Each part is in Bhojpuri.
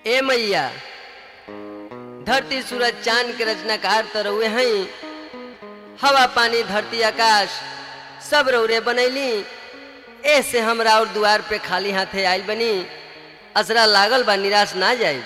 ए मैया धरती सूरज चांद के रचनाकार तो रउए हई हवा पानी धरती आकाश सब रौरे बनैली ऐसे हमरा और दुआर पे खाली हाथे आइल बनी असरा लागल बा निराश ना जाई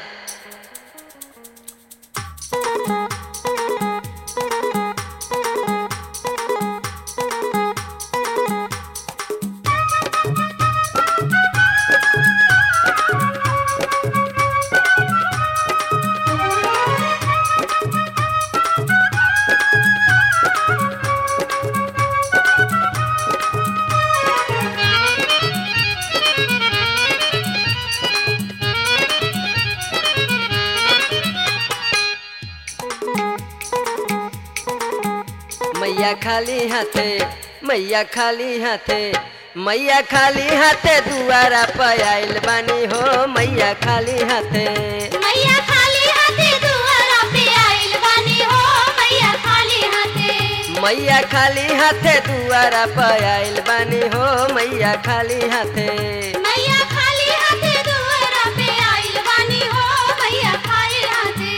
मैया खाली हाथे मैया खाली हाथे मैया खाली हाथे दुआरा पे आइल बानी हो मैया खाली हाथे मैया खाली हाथे दुआरा पे आइल बानी हो मैया खाली हाथे मैया खाली हाथे दुआरा पे आइल बानी हो मैया खाली हाथे मैया खाली हाथे दुआरा पे आइल बानी हो मैया खाली हाथे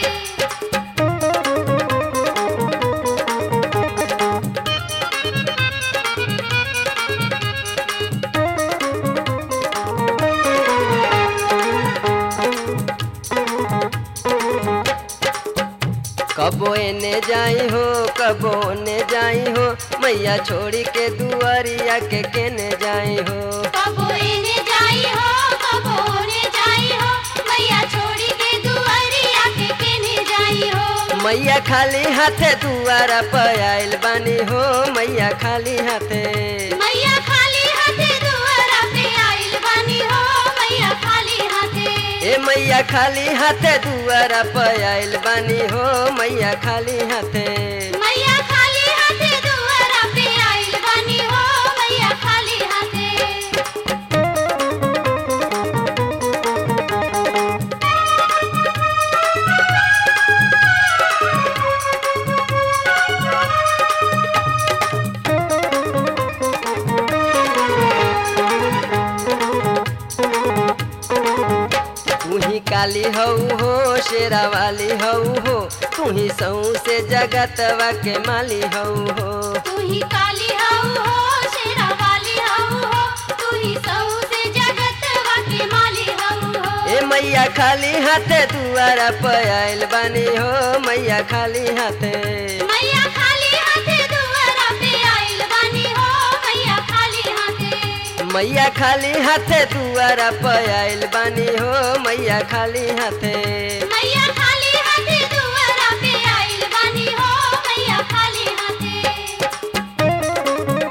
कबो एने जाई हो कबो ने जाई हो मैया छोड़ी के दुआरिया के केने जाई हो कबो एने जाई हो कबो ओने जाई हो मैया छोड़ी के दुआरिया के केने जाई हो मैया खाली हाथे दुआरा पे आइल बानी हो मैया खाली हाथे मैया खाली हाथे दुआरा पे आइल बानी हो मैया खाली हाथे ए मैया खाली हाथे दुआरा पे आइल बानी हो मैया खाली हाथे मैया खाली हाथे दुआरा पे आइल बानी हो मैया खाली हाथे तू ही काली हऊ हो शेरा वाली हऊ हो तू ही सऊ से जगतवा के माली हऊ हो तू ही काली हऊ हो शेरा वाली हऊ हो तू ही सऊ से जगत के माली हऊ हो ए मैया खाली हाथे दुआरा पे आइल बानी हो मैया खाली हाथे मैया खाली हाथे दुआरा पे आइल बानी हो मैया खाली हाथे मैया खाली हाथे दुआरा पे आइल बानी हो मैया खाली हाथे मैया खाली हाथे दुआरा पे आइल बानी हो मैया खाली हाथे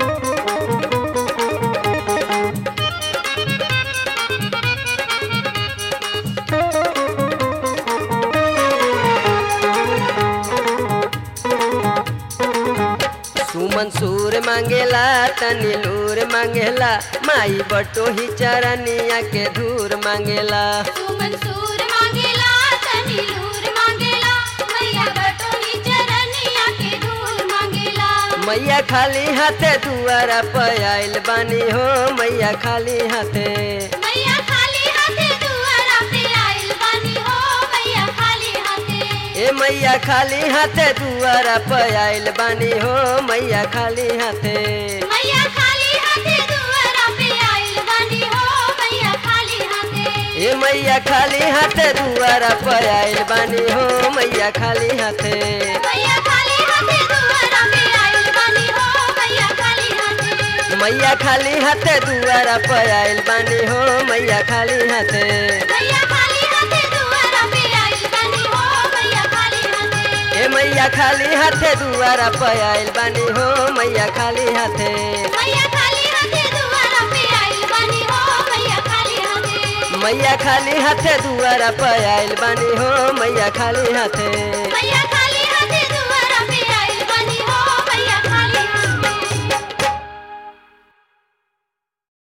सुमन सूर मांगेला तनी लूर मांगेला माई बटो ही चरनिया के धूर मांगेला तू मंसूर मांगेला तनी लूर मांगेला मैया बटोही चरनिया के धूल मांगेला मैया खाली हाथे दुआरा पे आइल बानी हो मैया खाली हाथे मैया खाली हाथे दुआरा पे आइल बानी हो मैया खाली हाथे ए मैया खाली हाथे दुआरा पे आइल बानी हो मैया खाली हाथे मैया खाली हाथे दुआरा पे आइल बानी हो मैया खाली हाथे ए मैया खाली हाथे दुआरा पे आइल बानी हो मैया खाली हाथे मैया खाली हाथे दुआरा पे आइल बानी हो मैया खाली हाथे मैया खाली हाथे दुआरा पे आइल बानी हो मैया खाली हाथे मैया खाली हाथे दुआरा पे आइल बानी हो मैया खाली हाथे ए मैया खाली हाथे दुआरा पे आइल बानी हो मैया खाली हाथे मैया खाली हाथे दुआरा पे आइल बानी हो मैया खाली हाथे मैया खाली हाथे दुआरा पे आइल बानी हो मैया खाली हाथे मैया